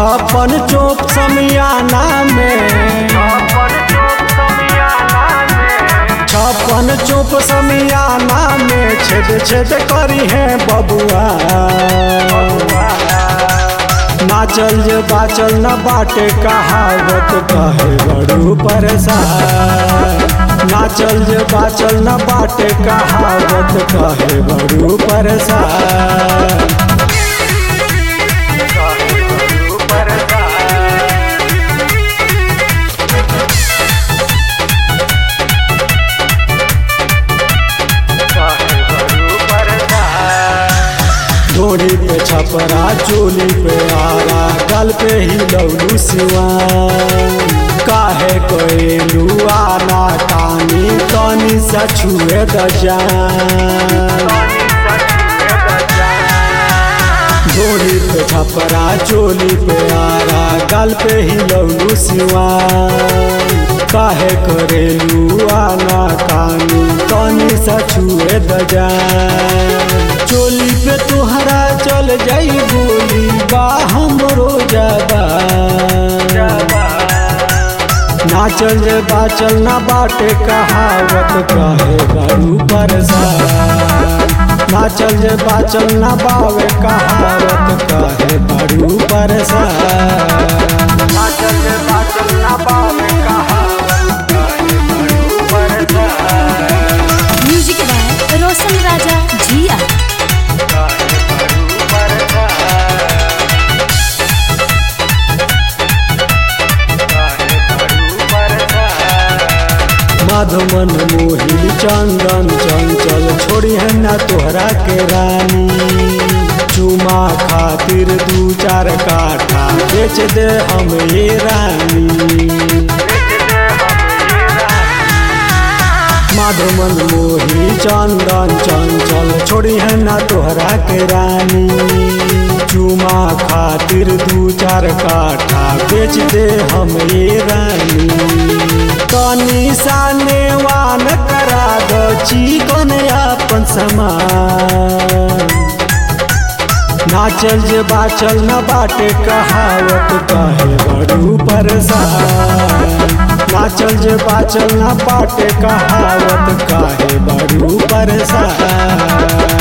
छप्पन चौक समियाना में छप्पन चौक समियाना में छेद छेद करी है बबुआ नाचल जे बाचल न बाटे कहावत कहे बड़ू परेशान नाचल जे बाचल न बाटे कहावत कहे बड़ू परेशान डोरी पे छपरा चोली पे आरा गल पे ही लौलू सिवान काहे कोयलू आना कानी तनी सा छुए द जान डोरी पे छपरा चोली पे आरा गल पे ही लौलू सिवान काहे करेलू आना कानी तनी सा छुए द जान चोली पे तुहरा चल जाई गोली बा हमरो जाबा नाचल जे बाचल ना बाटे कहावत कहे बड़ू परेशान नाचल जे बाचल ना बावे कहावत कहे बड़ू परेशान नाचल जे बाचल ना बावे कहावत कहे बड़ू परेशान म्यूजिक बाय रोशन राजा जिया मधुमन मोही चंदन चंचल छोड़ी है ना तोहरा के रानी चुमा खातिर दू चार काठा बेच दे हम ये रानी मधुमन मोही चंदन चंचल छोड़ी है ना तोहरा के रानी चुमा खातिर दू चार काठा बेच दे हम ये रानी तनी साने वान करा दो चिकन अपन समान नाचल जे बाचल न बाटे कहावत कहे बड़ू परेशान नाचल जे बाचल न बाटे कहावत कहे बड़ू परेशान